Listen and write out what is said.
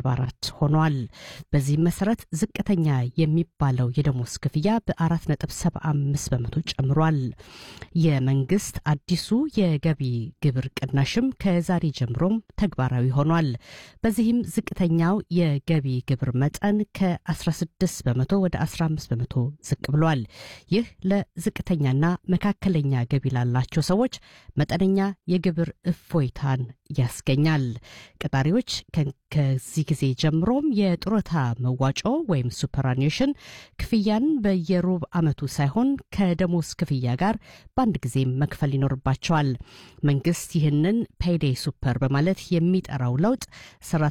4 ሆኗል። በዚህም መሰረት ዝቅተኛ የሚባለው የደሞዝ ክፍያ በ4.75 በመቶ ጨምሯል። የመንግስት አዲሱ የገቢ ግብር ቅናሽም ከዛሬ ጀምሮም ተግባራዊ ሆኗል። በዚህም ዝቅተኛው የገቢ ግብር መጠን ከ16 በመቶ ወደ 15 በመቶ ዝቅ ብሏል። ይህ ለዝቅተኛና መካከለኛ ገቢ ላላቸው ሰዎች መጠነኛ የግብር እፎይታን ያስገኛል። ቀጣሪዎች ከዚህ ጊዜ ጀምሮም የጡረታ መዋጮ ወይም ሱፐራኒሽን ክፍያን በየሩብ ዓመቱ ሳይሆን ከደሞዝ ክፍያ ጋር በአንድ ጊዜ መክፈል ይኖርባቸዋል። መንግስት ይህንን ፔይዴይ ሱፐር በማለት የሚጠራው ለውጥ